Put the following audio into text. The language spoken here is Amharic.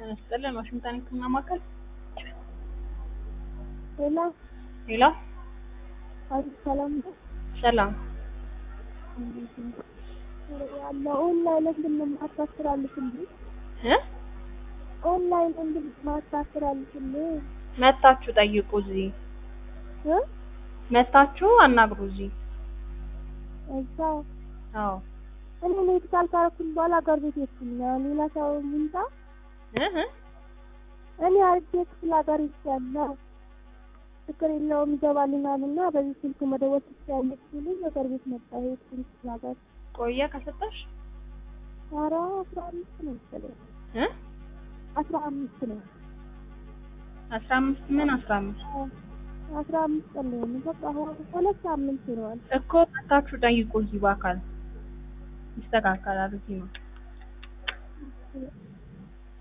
ስጥልን ዋሽንግተን ህክምና ማዕከል ሌላ ሌላ አሪፍ ሰላም ነው ሰላም ያለ ኦንላይን እንድን ማታስተላልፍልኝ እ ኦንላይን እንድን ማታስተላልፍልኝ መታችሁ ጠይቁ እዚህ እ መታችሁ አናግሩ እዚህ እዛ አዎ እኔ ሜዲካል ካረኩኝ በኋላ ሀገር ቤት ሄድኩኝ። ሌላ ሰው ይምጣ እ እ እኔ አርጌ ክፍለ ሀገር ይቻላል ችግር የለውም ይገባልናል እና በዚህ ስልክ መደወል ትችያለሽ ሲሉኝ ሀገር ቤት መጣ ሄድኩኝ ክፍለ ሀገር። ቆየ ከሰጠሽ ኧረ አስራ አምስት ነው መሰለኝ እ አስራ አምስት ነው አስራ አምስት ምን አስራ አምስት አስራ አምስት ቀን ነው በቃ ሁለት ሳምንት ይሆናል። እኮ መታችሁ ጠይቁ እዚህ በአካል ይስተካከላል እዚህ ነው